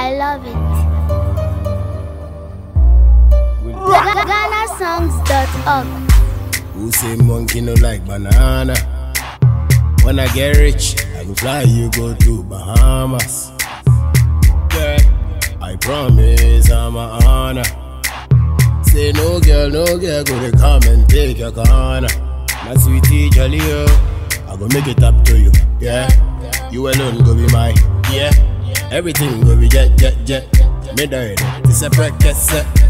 I love it. GhanaSongs.org. Who say monkey no like banana? When I get rich, I go fly you go to Bahamas. Girl, I promise I'm a honor. Say no girl, no girl, go to come and take your corner. My sweetie jolly oh, I go make it up to you, yeah. You alone go be mine, yeah. Everything go be jet, jet, jet. Me die, this a practice.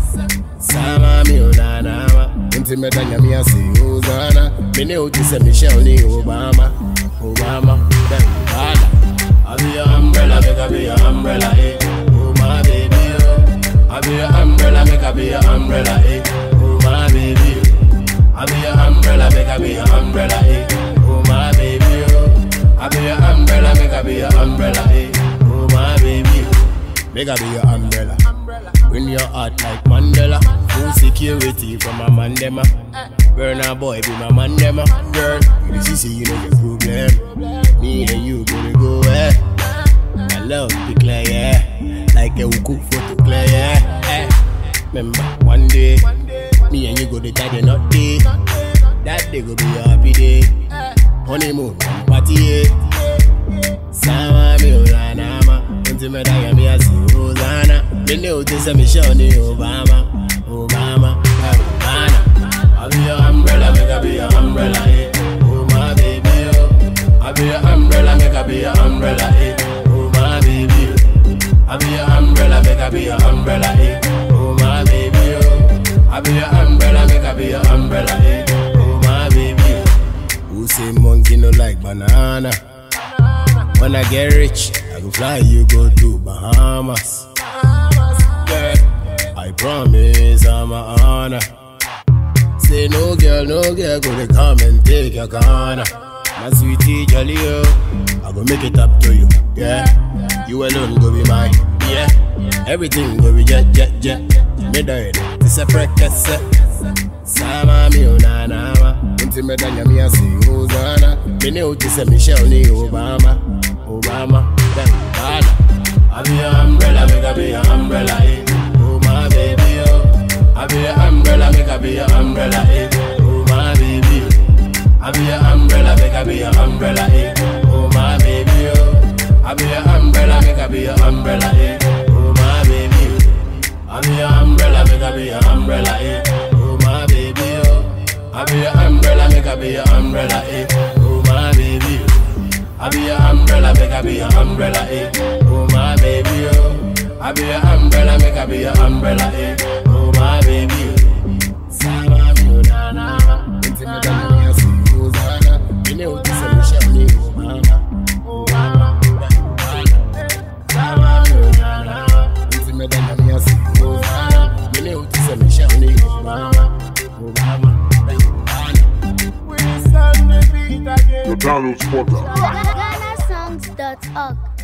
Sama mi unanama Nti medanya mi asi Hosanna Me ne uti se Michelle ni Obama Obama Then Obama I be your umbrella, make I be your umbrella, eh Oh my baby, oh I be your umbrella, make I be your umbrella, eh Oh my baby, oh I be your umbrella, make I be your umbrella, eh Oh my baby, oh I be your umbrella, make I be your umbrella, eh Oh my baby, oh Make I be your umbrella Bring your heart like Mandela. Full security from a mandema. Burn a boy be my mandema. Girl, you see, see, you know your problem. Me and you gonna go, eh. My love be clear, yeah. Like a cook photo clear, yeah. Eh. Remember, one day, me and you go to tie the knot day. That day go be a happy day. Honeymoon, party, yeah. Sama mi ulanama Unti medaya mi asi Hosanna Mene uti se Michelle ni Obama Obama eh, Obama I be your umbrella, make I be your umbrella, eh Oh my baby, oh I be your umbrella, make I be your umbrella, eh Oh my baby, oh I be your umbrella, make I be your umbrella, eh Oh my baby, oh I be your umbrella, make I be your umbrella, eh Oh my baby, oh Who say monkey no like banana? When I get rich, I go fly you go to Bahamas. Girl, I promise I'm a honor. Say no girl, no girl, go to come and take your corner. My sweetie jolly oh, I go make it up to you, yeah. You alone go be mine, yeah. Everything go be jet, jet, jet. Me die, this a practice. Sama mi unanama Unti medanya mi asi Hosanna Me ne uti se Michelle ni Obama Obama Then Obama I be your umbrella, make I be your umbrella, eh Oh my baby, oh I be your umbrella, make I be your umbrella, eh Oh my baby, oh I be your umbrella, make I be your umbrella, eh Oh my baby, oh I be your umbrella, make I be your umbrella, eh Oh my baby, oh I be your umbrella, make I be your umbrella, eh Oh my baby, oh I be your umbrella, make I be your umbrella, eh Oh my baby, oh I be your umbrella, make I be your umbrella, eh Oh my baby, oh I be your umbrella, make I be your umbrella, eh Oh my baby, oh Sama mi unanama Inti me dani mi asi Hosanna Mine uti se Michelle ni Obama Obama Sama mi unanama Inti me dani mi asi Hosanna Mine uti se Michelle ni Obama Obama The download spotter. GhanaSongs.org.